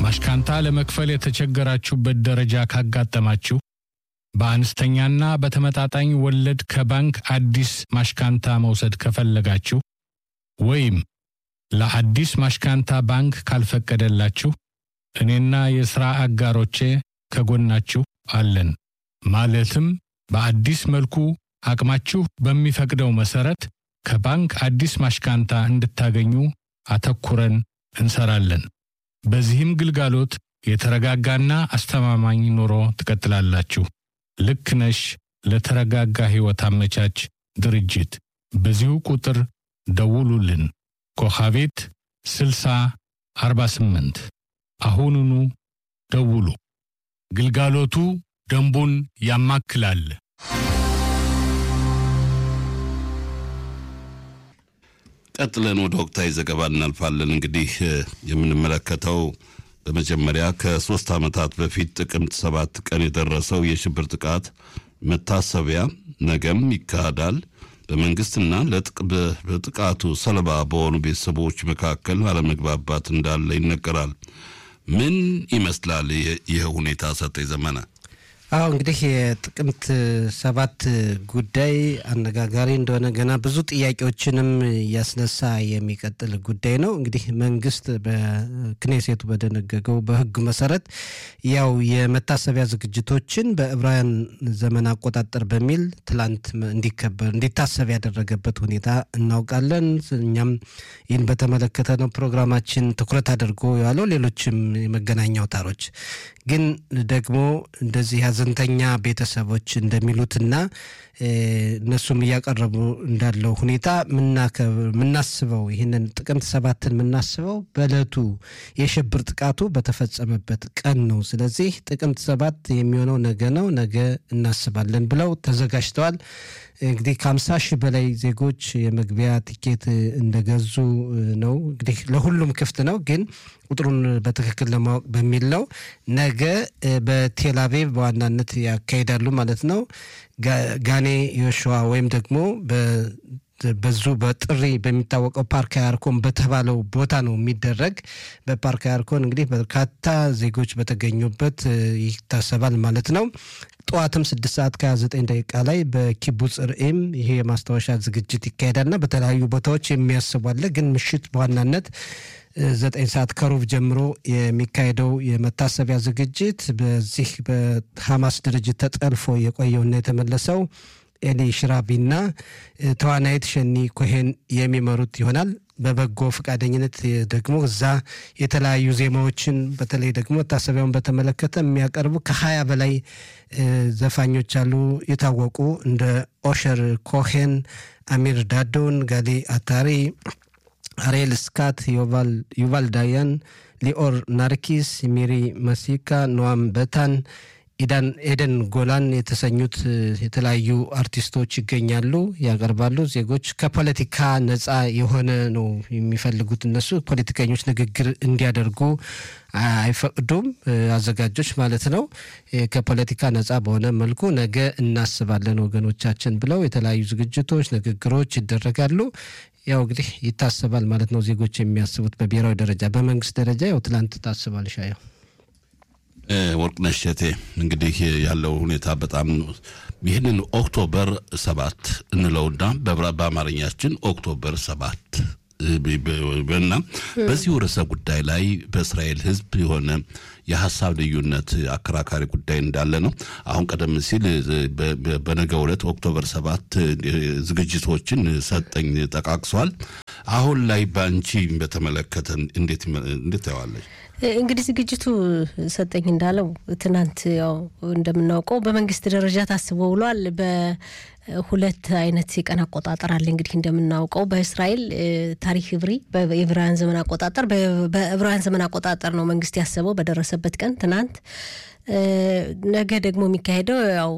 ማሽካንታ ለመክፈል የተቸገራችሁበት ደረጃ ካጋጠማችሁ በአነስተኛና በተመጣጣኝ ወለድ ከባንክ አዲስ ማሽካንታ መውሰድ ከፈለጋችሁ ወይም ለአዲስ ማሽካንታ ባንክ ካልፈቀደላችሁ እኔና የሥራ አጋሮቼ ከጎናችሁ አለን። ማለትም በአዲስ መልኩ አቅማችሁ በሚፈቅደው መሠረት ከባንክ አዲስ ማሽካንታ እንድታገኙ አተኩረን እንሰራለን። በዚህም ግልጋሎት የተረጋጋና አስተማማኝ ኑሮ ትቀጥላላችሁ። ልክ ነሽ ለተረጋጋ ሕይወት አመቻች ድርጅት በዚሁ ቁጥር ደውሉልን። ኮኻቤት 60 48 አሁኑኑ ደውሉ። ግልጋሎቱ ደንቡን ያማክላል። ቀጥለን ወደ ወቅታዊ ዘገባ እናልፋለን። እንግዲህ የምንመለከተው በመጀመሪያ ከሶስት ዓመታት በፊት ጥቅምት ሰባት ቀን የደረሰው የሽብር ጥቃት መታሰቢያ ነገም ይካሄዳል። በመንግስትና በጥቃቱ ሰለባ በሆኑ ቤተሰቦች መካከል አለመግባባት እንዳለ ይነገራል። ምን ይመስላል ይህ ሁኔታ? ሰጠኝ ዘመነ አዎ እንግዲህ የጥቅምት ሰባት ጉዳይ አነጋጋሪ እንደሆነ ገና ብዙ ጥያቄዎችንም እያስነሳ የሚቀጥል ጉዳይ ነው። እንግዲህ መንግስት በክኔሴቱ በደነገገው በሕግ መሰረት ያው የመታሰቢያ ዝግጅቶችን በዕብራውያን ዘመን አቆጣጠር በሚል ትላንት እንዲከበር እንዲታሰብ ያደረገበት ሁኔታ እናውቃለን። እኛም ይህን በተመለከተ ነው ፕሮግራማችን ትኩረት አድርጎ ያለው። ሌሎችም የመገናኛ አውታሮች ግን ደግሞ እንደዚህ ሀዘንተኛ ቤተሰቦች እንደሚሉትና እነሱም እያቀረቡ እንዳለው ሁኔታ የምናስበው ይህንን ጥቅምት ሰባትን የምናስበው በእለቱ የሽብር ጥቃቱ በተፈጸመበት ቀን ነው። ስለዚህ ጥቅምት ሰባት የሚሆነው ነገ ነው፣ ነገ እናስባለን ብለው ተዘጋጅተዋል። እንግዲህ ከሀምሳ ሺህ በላይ ዜጎች የመግቢያ ቲኬት እንደገዙ ነው። እንግዲህ ለሁሉም ክፍት ነው፣ ግን ቁጥሩን በትክክል ለማወቅ በሚል ነው። ነገ በቴልአቪቭ በዋናነት ያካሂዳሉ ማለት ነው። ጋኔ ዮሸዋ ወይም ደግሞ በዙ በጥሪ በሚታወቀው ፓርክ አያርኮን በተባለው ቦታ ነው የሚደረግ። በፓርክ አያርኮን እንግዲህ በርካታ ዜጎች በተገኙበት ይታሰባል ማለት ነው። ጠዋትም ስድስት ሰዓት ከ29 ደቂቃ ላይ በኪቡጽ ርኤም ይሄ የማስታወሻ ዝግጅት ይካሄዳልና በተለያዩ ቦታዎች የሚያስቧለ ግን ምሽት በዋናነት ዘጠኝ ሰዓት ከሩብ ጀምሮ የሚካሄደው የመታሰቢያ ዝግጅት በዚህ በሐማስ ድርጅት ተጠልፎ የቆየውና የተመለሰው ኤሊ ሽራቢና ተዋናይት ሸኒ ኮሄን የሚመሩት ይሆናል። በበጎ ፈቃደኝነት ደግሞ እዛ የተለያዩ ዜማዎችን በተለይ ደግሞ መታሰቢያውን በተመለከተ የሚያቀርቡ ከሀያ በላይ ዘፋኞች አሉ። የታወቁ እንደ ኦሸር ኮሄን፣ አሚር ዳዶን፣ ጋሊ አታሪ አሬል ስካት፣ ዩቫል ዳያን፣ ሊኦር ናርኪስ፣ ሚሪ መሲካ፣ ኖዋም በታን፣ ኢዳን ኤደን ጎላን የተሰኙት የተለያዩ አርቲስቶች ይገኛሉ፣ ያቀርባሉ። ዜጎች ከፖለቲካ ነፃ የሆነ ነው የሚፈልጉት። እነሱ ፖለቲከኞች ንግግር እንዲያደርጉ አይፈቅዱም፣ አዘጋጆች ማለት ነው። ከፖለቲካ ነፃ በሆነ መልኩ ነገ እናስባለን ወገኖቻችን ብለው የተለያዩ ዝግጅቶች፣ ንግግሮች ይደረጋሉ። ያው እንግዲህ ይታሰባል ማለት ነው። ዜጎች የሚያስቡት በብሔራዊ ደረጃ፣ በመንግስት ደረጃ ያው ትላንት ታስባል። ሻየው ወርቅነሽ እሸቴ እንግዲህ ያለው ሁኔታ በጣም ይህንን ኦክቶበር ሰባት እንለውና በአማርኛችን ኦክቶበር ሰባት እና በዚሁ ርዕሰ ጉዳይ ላይ በእስራኤል ሕዝብ የሆነ የሀሳብ ልዩነት አከራካሪ ጉዳይ እንዳለ ነው። አሁን ቀደም ሲል በነገው ዕለት ኦክቶበር ሰባት ዝግጅቶችን ሰጠኝ ጠቃቅሷል። አሁን ላይ በአንቺ በተመለከተ እንዴት እንዴት ታየዋለች? እንግዲህ ዝግጅቱ ሰጠኝ እንዳለው ትናንት ያው እንደምናውቀው በመንግስት ደረጃ ታስቦ ውሏል። በሁለት አይነት የቀን አቆጣጠር አለ። እንግዲህ እንደምናውቀው በእስራኤል ታሪክ ዕብሪ የዕብራውያን ዘመን አቆጣጠር በዕብራውያን ዘመን አቆጣጠር ነው መንግስት ያሰበው በደረሰበት ቀን ትናንት። ነገ ደግሞ የሚካሄደው ያው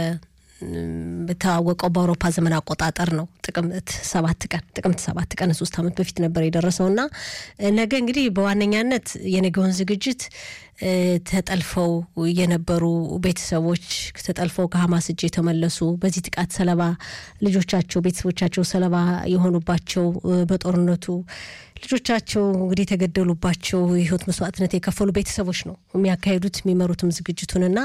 በታወቀው በአውሮፓ ዘመን አቆጣጠር ነው ጥቅምት ሰባት ቀን ጥቅምት ሰባት ቀን ሶስት ዓመት በፊት ነበር የደረሰው እና ነገ እንግዲህ በዋነኛነት የነገውን ዝግጅት ተጠልፈው የነበሩ ቤተሰቦች ተጠልፈው ከሀማስ እጅ የተመለሱ በዚህ ጥቃት ሰለባ ልጆቻቸው ቤተሰቦቻቸው ሰለባ የሆኑባቸው በጦርነቱ ልጆቻቸው እንግዲህ የተገደሉባቸው የህይወት መስዋዕትነት የከፈሉ ቤተሰቦች ነው የሚያካሂዱት የሚመሩትም ዝግጅቱንና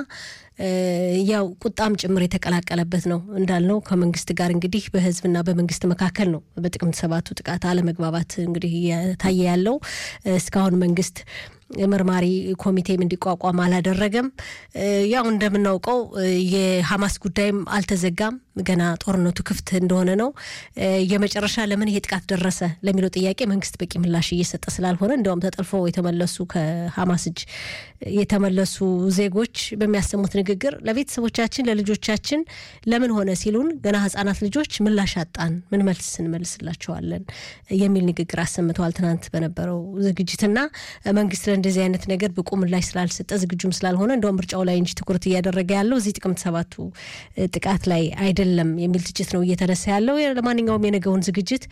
ያው ቁጣም ጭምር የተቀላቀለበት ነው እንዳልነው ከመንግስት ጋር እንግዲህ በህዝብና በመንግስት መካከል ነው በጥቅምት ሰባቱ ጥቃት አለመግባባት እንግዲህ እየታየ ያለው እስካሁን መንግስት መርማሪ ኮሚቴም እንዲቋቋም አላደረገም። ያው እንደምናውቀው የሀማስ ጉዳይም አልተዘጋም። ገና ጦርነቱ ክፍት እንደሆነ ነው። የመጨረሻ ለምን ይሄ ጥቃት ደረሰ ለሚለው ጥያቄ መንግስት በቂ ምላሽ እየሰጠ ስላልሆነ እንዲያውም ተጠልፈው የተመለሱ ከሀማስ እጅ የተመለሱ ዜጎች በሚያሰሙት ንግግር ለቤተሰቦቻችን፣ ለልጆቻችን ለምን ሆነ ሲሉን ገና ህጻናት ልጆች ምላሽ አጣን፣ ምን መልስ እንመልስላቸዋለን የሚል ንግግር አሰምተዋል። ትናንት በነበረው ዝግጅትና መንግስት ለእንደዚህ አይነት ነገር ብቁ ምላሽ ስላልሰጠ ዝግጁም ስላልሆነ እንደውም ምርጫው ላይ እንጂ ትኩረት እያደረገ ያለው እዚህ ጥቅምት ሰባቱ ጥቃት ላይ አይደለም የሚል ትችት ነው እየተነሳ ያለው። ለማንኛውም የነገውን ዝግጅት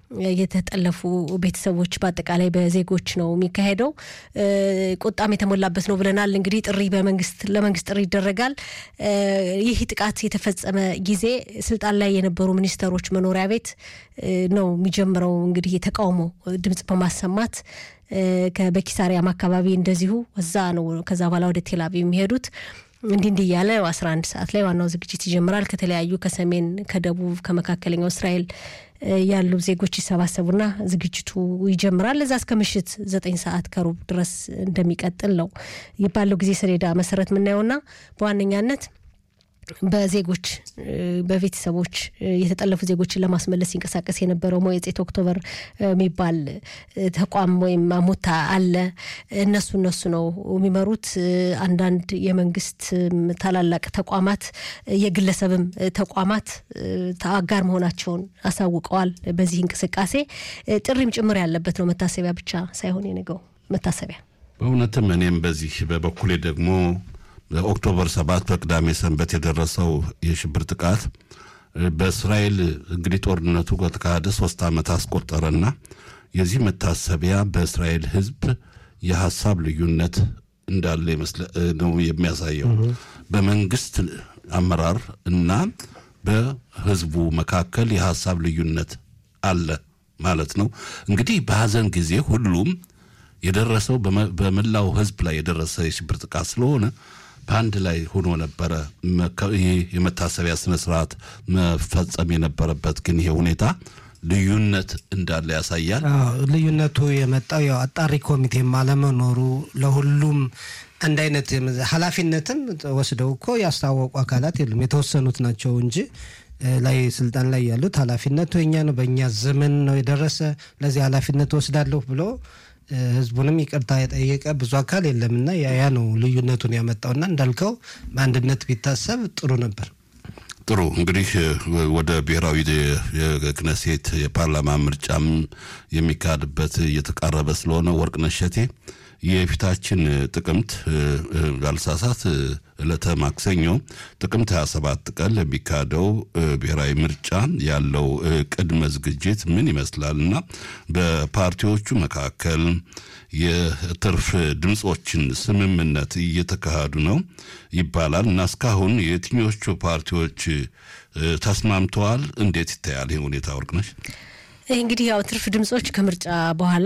የተጠለፉ ቤተሰቦች በአጠቃላይ በዜጎች ነው የሚካሄደው። ቁጣም የተሞላበት ነው ብለናል። እንግዲህ ጥሪ በመንግስት ለመንግስት ጥሪ ይደረጋል። ይህ ጥቃት የተፈጸመ ጊዜ ስልጣን ላይ የነበሩ ሚኒስተሮች መኖሪያ ቤት ነው የሚጀምረው እንግዲህ የተቃውሞ ድምጽ በማሰማት በኪሳሪያም አካባቢ እንደዚሁ እዛ ነው። ከዛ በኋላ ወደ ቴልአቪቭ የሚሄዱት እንዲህ እንዲህ እያለ አስራ አንድ ሰዓት ላይ ዋናው ዝግጅት ይጀምራል። ከተለያዩ ከሰሜን፣ ከደቡብ፣ ከመካከለኛው እስራኤል ያሉ ዜጎች ይሰባሰቡና ዝግጅቱ ይጀምራል። እዛ እስከ ምሽት ዘጠኝ ሰዓት ከሩብ ድረስ እንደሚቀጥል ነው ባለው ጊዜ ሰሌዳ መሰረት የምናየውና በዋነኛነት በዜጎች በቤተሰቦች የተጠለፉ ዜጎችን ለማስመለስ ሲንቀሳቀስ የነበረው ሞየጼት ኦክቶበር የሚባል ተቋም ወይም አሞታ አለ። እነሱ እነሱ ነው የሚመሩት። አንዳንድ የመንግስት ታላላቅ ተቋማት፣ የግለሰብም ተቋማት አጋር መሆናቸውን አሳውቀዋል። በዚህ እንቅስቃሴ ጥሪም ጭምር ያለበት ነው። መታሰቢያ ብቻ ሳይሆን የነገው መታሰቢያ በእውነትም እኔም በዚህ በበኩሌ ደግሞ ኦክቶበር ሰባት በቅዳሜ ሰንበት የደረሰው የሽብር ጥቃት በእስራኤል እንግዲህ ጦርነቱ ከተካሄደ ሶስት ዓመት አስቆጠረና የዚህ መታሰቢያ በእስራኤል ሕዝብ የሀሳብ ልዩነት እንዳለ ነው የሚያሳየው። በመንግስት አመራር እና በህዝቡ መካከል የሀሳብ ልዩነት አለ ማለት ነው። እንግዲህ በሀዘን ጊዜ ሁሉም የደረሰው በመላው ህዝብ ላይ የደረሰ የሽብር ጥቃት ስለሆነ በአንድ ላይ ሆኖ ነበረ ይህ የመታሰቢያ ስነ ስርዓት መፈጸም የነበረበት። ግን ይሄ ሁኔታ ልዩነት እንዳለ ያሳያል። ልዩነቱ የመጣው ያው አጣሪ ኮሚቴም አለመኖሩ ለሁሉም አንድ አይነት ኃላፊነትም ወስደው እኮ ያስታወቁ አካላት የሉም። የተወሰኑት ናቸው እንጂ ላይ ስልጣን ላይ ያሉት ኃላፊነቱ የኛ ነው፣ በእኛ ዘመን ነው የደረሰ ለዚህ ኃላፊነት ወስዳለሁ ብሎ ህዝቡንም ይቅርታ የጠየቀ ብዙ አካል የለምና ያ ነው ልዩነቱን ያመጣውና እንዳልከው በአንድነት ቢታሰብ ጥሩ ነበር። ጥሩ እንግዲህ ወደ ብሔራዊ የክነሴት የፓርላማ ምርጫም የሚካሄድበት እየተቃረበ ስለሆነ ወርቅነሽ እሸቴ የፊታችን ጥቅምት ባልሳሳት ዕለተ ማክሰኞ ጥቅምት 27 ቀን ለሚካሄደው ብሔራዊ ምርጫ ያለው ቅድመ ዝግጅት ምን ይመስላል እና በፓርቲዎቹ መካከል የትርፍ ድምፆችን ስምምነት እየተካሄዱ ነው ይባላል እና እስካሁን የትኞቹ ፓርቲዎች ተስማምተዋል? እንዴት ይታያል ይህ ሁኔታ ወርቅነሽ? እንግዲህ ያው ትርፍ ድምፆች ከምርጫ በኋላ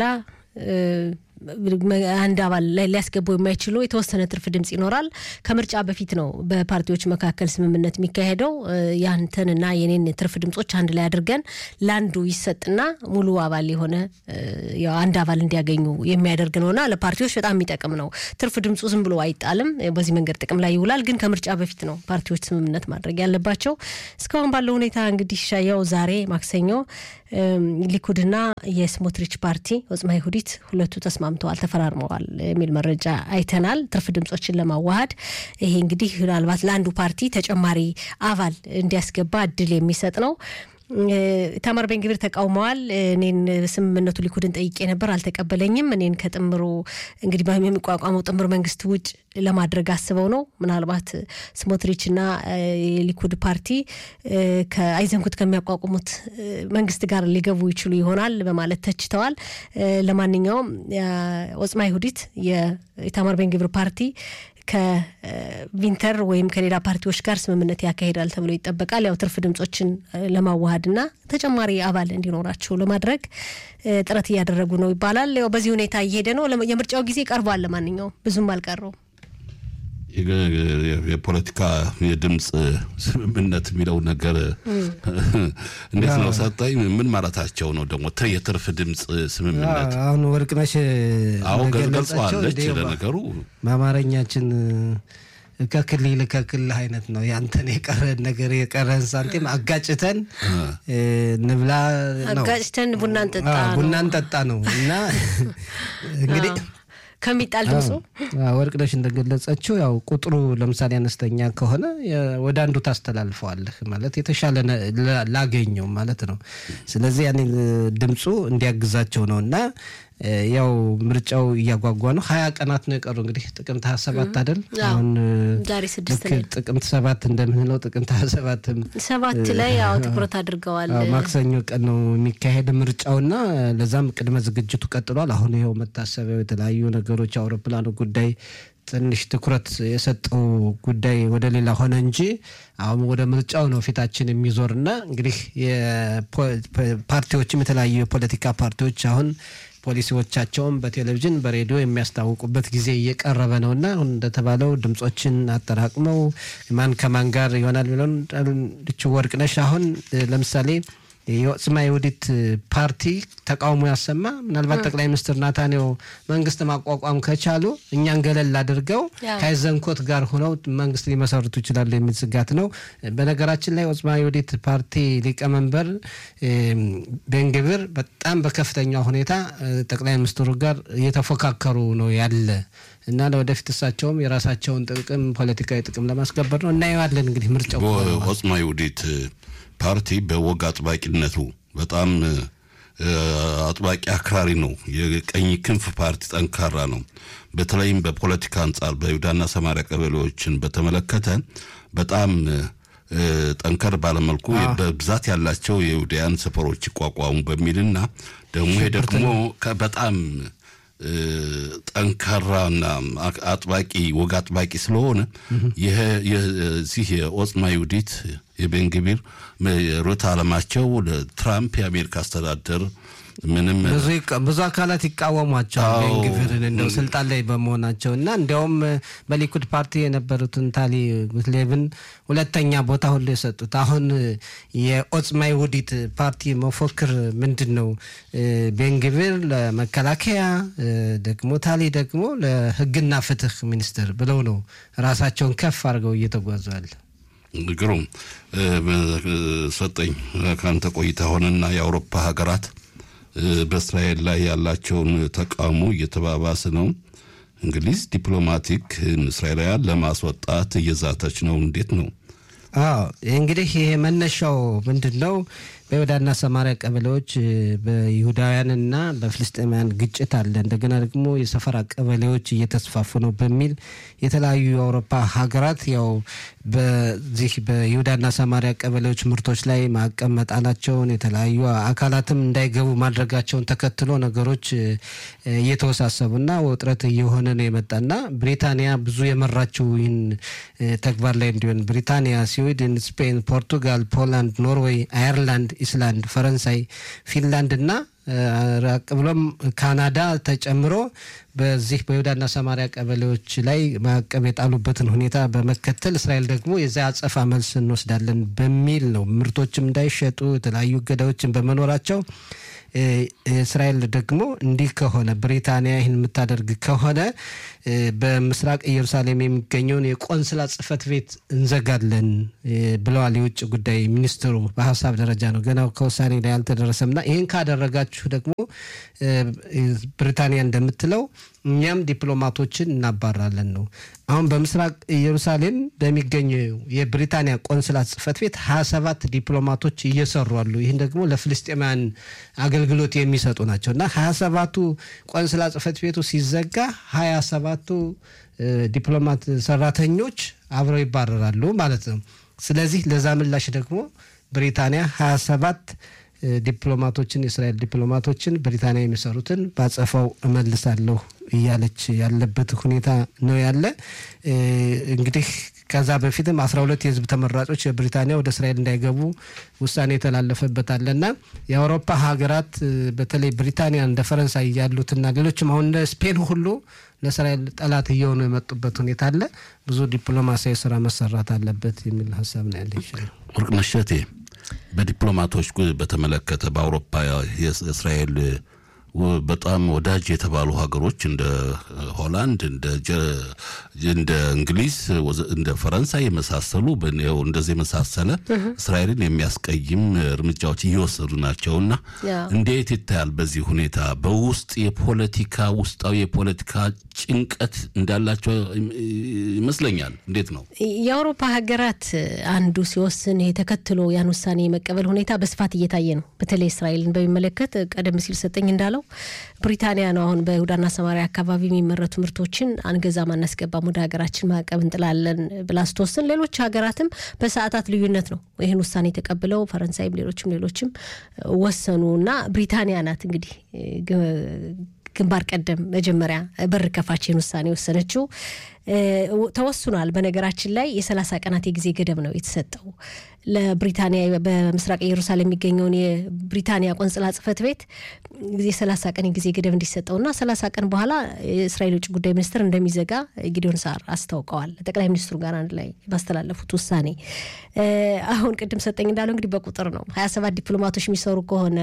አንድ አባል ላይ ሊያስገቡ የማይችሉ የተወሰነ ትርፍ ድምጽ ይኖራል። ከምርጫ በፊት ነው በፓርቲዎች መካከል ስምምነት የሚካሄደው። ያንተንና የኔን ትርፍ ድምጾች አንድ ላይ አድርገን ለአንዱ ይሰጥና ሙሉ አባል የሆነ ያው አንድ አባል እንዲያገኙ የሚያደርግ ነውና ለፓርቲዎች በጣም የሚጠቅም ነው። ትርፍ ድምፁ ዝም ብሎ አይጣልም። በዚህ መንገድ ጥቅም ላይ ይውላል። ግን ከምርጫ በፊት ነው ፓርቲዎች ስምምነት ማድረግ ያለባቸው። እስካሁን ባለው ሁኔታ እንግዲህ ሻያው ዛሬ ማክሰኞ ሊኩድና የስሞትሪች ፓርቲ ወጽማ ይሁዲት ሁለቱ ተስማምተዋል፣ ተፈራርመዋል የሚል መረጃ አይተናል። ትርፍ ድምጾችን ለማዋሃድ ይሄ እንግዲህ ምናልባት ለአንዱ ፓርቲ ተጨማሪ አባል እንዲያስገባ እድል የሚሰጥ ነው። ኢታማር ቤንግቪር ተቃውመዋል። እኔን ስምምነቱ ሊኩድን ጠይቄ ነበር፣ አልተቀበለኝም። እኔን ከጥምሩ እንግዲህ የሚቋቋመው ጥምር መንግስት ውጭ ለማድረግ አስበው ነው። ምናልባት ስሞትሪችና የሊኩድ ፓርቲ ከአይዘንኩት ከሚያቋቁሙት መንግስት ጋር ሊገቡ ይችሉ ይሆናል በማለት ተችተዋል። ለማንኛውም ኦጽማ ይሁዲት የኢታማር ቤን ግብር ፓርቲ ከቪንተር ወይም ከሌላ ፓርቲዎች ጋር ስምምነት ያካሂዳል ተብሎ ይጠበቃል። ያው ትርፍ ድምጾችን ለማዋሃድና ተጨማሪ አባል እንዲኖራቸው ለማድረግ ጥረት እያደረጉ ነው ይባላል። ያው በዚህ ሁኔታ እየሄደ ነው። የምርጫው ጊዜ ቀርቧል። ለማንኛውም ብዙም አልቀረውም። የፖለቲካ የድምፅ ስምምነት የሚለው ነገር እንዴት ነው ሰጠኝ? ምን ማለታቸው ነው ደግሞ የትርፍ ድምፅ ስምምነት? አሁን ወርቅነሽ አሁን ገልጸዋለች። ለነገሩ በአማርኛችን ከክልል ከክልል አይነት ነው። ያንተን የቀረን ነገር የቀረን ሳንቲም አጋጭተን ንብላ ነው። አጋጭተን ቡና እንጠጣ ነው። ቡና እንጠጣ ነው እና እንግዲህ ከሚጣል ድምፁ ወርቅነሽ እንደገለጸችው ያው ቁጥሩ ለምሳሌ አነስተኛ ከሆነ ወደ አንዱ ታስተላልፈዋለህ ማለት የተሻለ ላገኘው ማለት ነው። ስለዚህ ያኔ ድምፁ እንዲያግዛቸው ነው እና ያው ምርጫው እያጓጓ ነው። ሀያ ቀናት ነው የቀሩ እንግዲህ ጥቅምት ሀያ ሰባት አይደል? አሁን ዛሬ ስድስት ጥቅምት ሰባት እንደምንለው ጥቅምት ሀያ ሰባትም ሰባት ላይ ያው ትኩረት አድርገዋል። ማክሰኞ ቀን ነው የሚካሄድ ምርጫውና ለዛም ቅድመ ዝግጅቱ ቀጥሏል። አሁን ይኸው መታሰቢያው የተለያዩ ነገሮች አውሮፕላኑ ጉዳይ ትንሽ ትኩረት የሰጠው ጉዳይ ወደ ሌላ ሆነ እንጂ አሁን ወደ ምርጫው ነው ፊታችን የሚዞርና እንግዲህ ፓርቲዎችም የተለያዩ የፖለቲካ ፓርቲዎች አሁን ፖሊሲዎቻቸውን በቴሌቪዥን በሬዲዮ የሚያስታውቁበት ጊዜ እየቀረበ ነውና አሁን እንደተባለው ድምጾችን አጠራቅመው ማን ከማን ጋር ይሆናል ብለን ወርቅነሽ አሁን ለምሳሌ የኦጽማ የውዲት ፓርቲ ተቃውሞ ያሰማ ምናልባት ጠቅላይ ሚኒስትር ናታንያሁ መንግስት ማቋቋም ከቻሉ እኛን ገለል አድርገው ከዘንኮት ጋር ሆነው መንግስት ሊመሰርቱ ይችላሉ የሚል ስጋት ነው። በነገራችን ላይ ኦጽማ የውዲት ፓርቲ ሊቀመንበር ቤንግብር በጣም በከፍተኛ ሁኔታ ጠቅላይ ሚኒስትሩ ጋር እየተፎካከሩ ነው ያለ እና ለወደፊት እሳቸውም የራሳቸውን ጥቅም ፖለቲካዊ ጥቅም ለማስከበር ነው እናየዋለን። እንግዲህ ምርጫው ኦጽማ የውዲት ፓርቲ በወግ አጥባቂነቱ በጣም አጥባቂ አክራሪ ነው። የቀኝ ክንፍ ፓርቲ ጠንካራ ነው። በተለይም በፖለቲካ አንጻር በይሁዳና ሰማሪያ ቀበሌዎችን በተመለከተ በጣም ጠንከር ባለመልኩ በብዛት ያላቸው የይሁዳያን ሰፈሮች ይቋቋሙ በሚልና ደግሞ ይሄ ደግሞ በጣም ጠንካራና አጥባቂ ወግ አጥባቂ ስለሆነ ይህ የኦጽማ ይሁዲት የቤንግቢር ርዕዮተ ዓለማቸው ለትራምፕ የአሜሪካ አስተዳደር ምንም ብዙ አካላት ይቃወሟቸዋል ቤንግቪርን እንደው ስልጣን ላይ በመሆናቸው እና እንዲያውም በሊኩድ ፓርቲ የነበሩትን ታሊ ጉትሌቭን ሁለተኛ ቦታ ሁሉ የሰጡት አሁን የኦጽማ ይሁዲት ፓርቲ መፎክር ምንድን ነው? ቤንግቪር ለመከላከያ ደግሞ ታሊ ደግሞ ለሕግና ፍትህ ሚኒስትር ብለው ነው ራሳቸውን ከፍ አድርገው እየተጓዙ ያለ። ግሩም ሰጠኝ ከአንተ ቆይታ ሆነና የአውሮፓ ሀገራት በእስራኤል ላይ ያላቸውን ተቃውሞ እየተባባሰ ነው። እንግሊዝ ዲፕሎማቲክ እስራኤላውያን ለማስወጣት እየዛተች ነው። እንዴት ነው? አዎ እንግዲህ ይሄ መነሻው ምንድን ነው? በይሁዳና ሰማሪያ ቀበሌዎች በይሁዳውያንና በፍልስጤማውያን ግጭት አለ። እንደገና ደግሞ የሰፈራ ቀበሌዎች እየተስፋፉ ነው በሚል የተለያዩ የአውሮፓ ሀገራት ያው በዚህ በይሁዳና ሰማሪያ ቀበሌዎች ምርቶች ላይ ማዕቀብ መጣላቸውን የተለያዩ አካላትም እንዳይገቡ ማድረጋቸውን ተከትሎ ነገሮች እየተወሳሰቡና ውጥረት እየሆነ ነው የመጣና ብሪታንያ ብዙ የመራችው ይህን ተግባር ላይ እንዲሆን ብሪታንያ፣ ስዊድን፣ ስፔን፣ ፖርቱጋል፣ ፖላንድ፣ ኖርዌይ፣ አየርላንድ ኢስላንድ፣ ፈረንሳይ፣ ፊንላንድ እና ራቅ ብሎም ካናዳ ተጨምሮ በዚህ በይሁዳና ሰማሪያ ቀበሌዎች ላይ ማዕቀብ የጣሉበትን ሁኔታ በመከተል እስራኤል ደግሞ የዚያ አጸፋ መልስ እንወስዳለን በሚል ነው። ምርቶችም እንዳይሸጡ የተለያዩ እገዳዎችን በመኖራቸው እስራኤል ደግሞ እንዲህ ከሆነ ብሪታንያ ይህን የምታደርግ ከሆነ በምስራቅ ኢየሩሳሌም የሚገኘውን የቆንስላ ጽሕፈት ቤት እንዘጋለን ብለዋል የውጭ ጉዳይ ሚኒስትሩ። በሀሳብ ደረጃ ነው፣ ገና ከውሳኔ ላይ አልተደረሰምና ይህን ካደረጋችሁ ደግሞ ብሪታንያ እንደምትለው እኛም ዲፕሎማቶችን እናባራለን ነው። አሁን በምስራቅ ኢየሩሳሌም በሚገኘው የብሪታንያ ቆንስላት ጽሕፈት ቤት ሀያ ሰባት ዲፕሎማቶች እየሰሩ አሉ። ይህን ደግሞ ለፍልስጤማውያን አገልግሎት የሚሰጡ ናቸው እና ሀያ ሰባቱ ቆንስላ ጽሕፈት ቤቱ ሲዘጋ ሀያ ሰባቱ ዲፕሎማት ሰራተኞች አብረው ይባረራሉ ማለት ነው። ስለዚህ ለዛ ምላሽ ደግሞ ብሪታንያ ሀያ ሰባት ዲፕሎማቶችን የእስራኤል ዲፕሎማቶችን ብሪታንያ የሚሰሩትን ባጸፋው እመልሳለሁ እያለች ያለበት ሁኔታ ነው ያለ። እንግዲህ ከዛ በፊትም አስራ ሁለት የህዝብ ተመራጮች የብሪታንያ ወደ እስራኤል እንዳይገቡ ውሳኔ የተላለፈበት አለና የአውሮፓ ሀገራት በተለይ ብሪታንያ እንደ ፈረንሳይ ያሉትና ሌሎችም አሁን እንደ ስፔን ሁሉ ለእስራኤል ጠላት እየሆኑ የመጡበት ሁኔታ አለ። ብዙ ዲፕሎማሲያዊ ስራ መሰራት አለበት የሚል ሀሳብ ነው ያለ ይችላል። ወርቅነሽ እሸቴ በዲፕሎማቶች በተመለከተ በአውሮፓ የእስራኤል በጣም ወዳጅ የተባሉ ሀገሮች እንደ ሆላንድ፣ እንደ እንግሊዝ፣ እንደ ፈረንሳይ የመሳሰሉ እንደዚህ የመሳሰለ እስራኤልን የሚያስቀይም እርምጃዎች እየወሰዱ ናቸውና እንዴት ይታያል? በዚህ ሁኔታ በውስጥ የፖለቲካ ውስጣዊ የፖለቲካ ጭንቀት እንዳላቸው ይመስለኛል። እንዴት ነው የአውሮፓ ሀገራት አንዱ ሲወስን ተከትሎ ያን ውሳኔ የመቀበል ሁኔታ በስፋት እየታየ ነው። በተለይ እስራኤልን በሚመለከት ቀደም ሲል ሰጠኝ እንዳለው ብሪታንያ ነው አሁን በይሁዳና ሰማሪያ አካባቢ የሚመረቱ ምርቶችን አንገዛም፣ አናስገባም፣ ወደ ሀገራችን ማዕቀብ እንጥላለን ብላ ስትወስን፣ ሌሎች ሀገራትም በሰዓታት ልዩነት ነው ይህን ውሳኔ ተቀብለው ፈረንሳይም ሌሎችም ሌሎችም ወሰኑ እና ብሪታንያ ናት እንግዲህ ግንባር ቀደም መጀመሪያ በር ከፋችን ውሳኔ ወሰነችው። ተወስኗል። በነገራችን ላይ የሰላሳ ቀናት የጊዜ ገደብ ነው የተሰጠው ለብሪታንያ በምስራቅ ኢየሩሳሌም የሚገኘውን የብሪታንያ ቆንጽላ ጽሕፈት ቤት የሰላሳ ቀን የጊዜ ገደብ እንዲሰጠውና ሰላሳ ቀን በኋላ የእስራኤል ውጭ ጉዳይ ሚኒስትር እንደሚዘጋ ጊዲዮን ሳር አስታውቀዋል። ጠቅላይ ሚኒስትሩ ጋር አንድ ላይ ባስተላለፉት ውሳኔ አሁን ቅድም ሰጠኝ እንዳለው እንግዲህ በቁጥር ነው ሀያ ሰባት ዲፕሎማቶች የሚሰሩ ከሆነ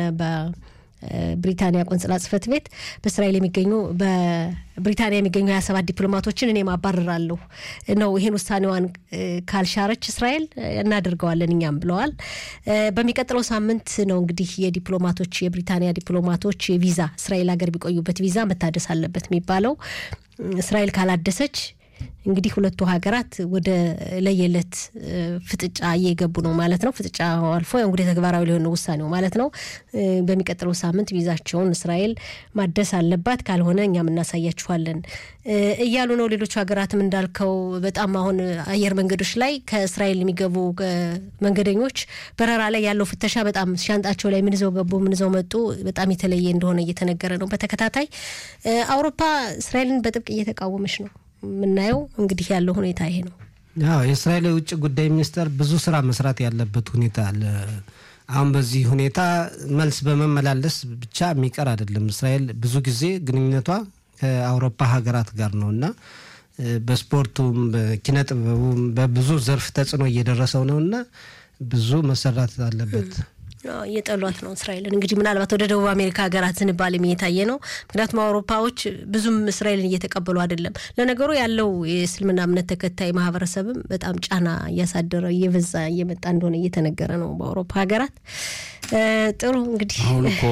ብሪታንያ ቆንጽላ ጽሕፈት ቤት በእስራኤል የሚገኙ በብሪታንያ የሚገኙ ሀያ ሰባት ዲፕሎማቶችን እኔም አባርራለሁ ነው። ይህን ውሳኔዋን ካልሻረች እስራኤል እናደርገዋለን እኛም ብለዋል። በሚቀጥለው ሳምንት ነው እንግዲህ የዲፕሎማቶች የብሪታንያ ዲፕሎማቶች ቪዛ እስራኤል ሀገር ቢቆዩበት ቪዛ መታደስ አለበት የሚባለው እስራኤል ካላደሰች እንግዲህ ሁለቱ ሀገራት ወደ ለየለት ፍጥጫ እየገቡ ነው ማለት ነው። ፍጥጫ አልፎ እንግዲህ ተግባራዊ ሊሆን ነው ውሳኔው ማለት ነው። በሚቀጥለው ሳምንት ቪዛቸውን እስራኤል ማደስ አለባት፣ ካልሆነ እኛም እናሳያችኋለን እያሉ ነው። ሌሎቹ ሀገራትም እንዳልከው በጣም አሁን አየር መንገዶች ላይ ከእስራኤል የሚገቡ መንገደኞች በረራ ላይ ያለው ፍተሻ በጣም ሻንጣቸው ላይ ምን ይዘው ገቡ፣ ምን ይዘው መጡ በጣም የተለየ እንደሆነ እየተነገረ ነው። በተከታታይ አውሮፓ እስራኤልን በጥብቅ እየተቃወመች ነው የምናየው እንግዲህ ያለው ሁኔታ ይሄ ነው። አዎ የእስራኤል የውጭ ጉዳይ ሚኒስቴር ብዙ ስራ መስራት ያለበት ሁኔታ አለ። አሁን በዚህ ሁኔታ መልስ በመመላለስ ብቻ የሚቀር አይደለም። እስራኤል ብዙ ጊዜ ግንኙነቷ ከአውሮፓ ሀገራት ጋር ነው እና በስፖርቱም በኪነ ጥበቡም በብዙ ዘርፍ ተጽዕኖ እየደረሰው ነው እና ብዙ መሰራት አለበት። እየጠሏት ነው እስራኤልን። እንግዲህ ምናልባት ወደ ደቡብ አሜሪካ ሀገራት ዝንባሌም እየታየ ነው። ምክንያቱም አውሮፓዎች ብዙም እስራኤልን እየተቀበሉ አይደለም። ለነገሩ ያለው የእስልምና እምነት ተከታይ ማህበረሰብም በጣም ጫና እያሳደረ እየበዛ እየመጣ እንደሆነ እየተነገረ ነው በአውሮፓ ሀገራት። ጥሩ እንግዲህ አሁን እኮ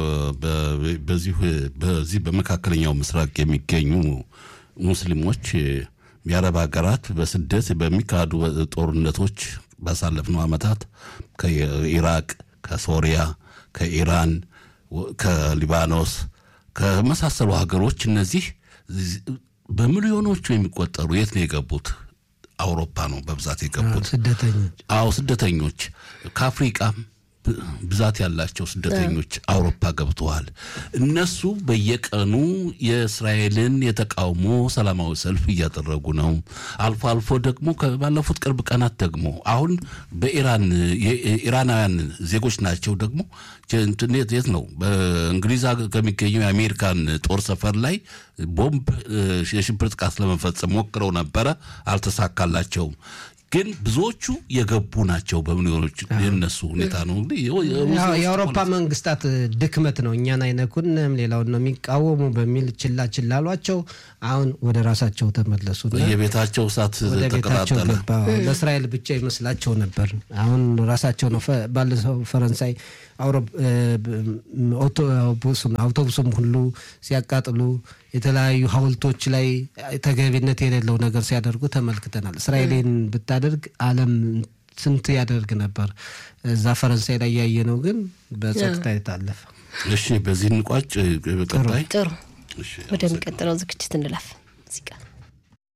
በዚህ በመካከለኛው ምስራቅ የሚገኙ ሙስሊሞች የአረብ ሀገራት በስደት በሚካሄዱ ጦርነቶች ባሳለፍነው ዓመታት ከኢራቅ ከሶሪያ፣ ከኢራን፣ ከሊባኖስ ከመሳሰሉ ሀገሮች እነዚህ በሚሊዮኖቹ የሚቆጠሩ የት ነው የገቡት? አውሮፓ ነው በብዛት የገቡት ስደተኞች። አዎ ስደተኞች ከአፍሪቃም ብዛት ያላቸው ስደተኞች አውሮፓ ገብተዋል። እነሱ በየቀኑ የእስራኤልን የተቃውሞ ሰላማዊ ሰልፍ እያደረጉ ነው። አልፎ አልፎ ደግሞ ባለፉት ቅርብ ቀናት ደግሞ አሁን በኢራን የኢራናውያን ዜጎች ናቸው ደግሞ የት ነው በእንግሊዝ ከሚገኘው የአሜሪካን ጦር ሰፈር ላይ ቦምብ የሽብር ጥቃት ለመፈጸም ሞክረው ነበረ፣ አልተሳካላቸውም። ግን ብዙዎቹ የገቡ ናቸው። በሚሊዮኖች የነሱ ሁኔታ ነው እንግዲህ ያው የአውሮፓ መንግስታት ድክመት ነው። እኛን አይነኩንም፣ ሌላውን ነው የሚቃወሙ በሚል ችላ ችላ አሏቸው። አሁን ወደ ራሳቸው ተመለሱ። የቤታቸው እሳት ወደ ቤታቸው ተቀጣጠለ። ገባ። ለእስራኤል ብቻ ይመስላቸው ነበር። አሁን ራሳቸው ነው። ፈ- ባለፈው ፈረንሳይ አውሮ- እ፣ አውቶቡሱን አውቶቡሱም ሁሉ ሲያቃጥሉ የተለያዩ ሐውልቶች ላይ ተገቢነት የሌለው ነገር ሲያደርጉ ተመልክተናል። እስራኤልን ብታደርግ ዓለም ስንት ያደርግ ነበር። እዛ ፈረንሳይ ላይ ያየነው ግን በጸጥታ የታለፈ እሺ፣ በዚህ እንቋጭ። በቀጣይ ጥሩ እሺ፣ ወደሚቀጥለው ዝግጅት እንለፍ ሙዚቃ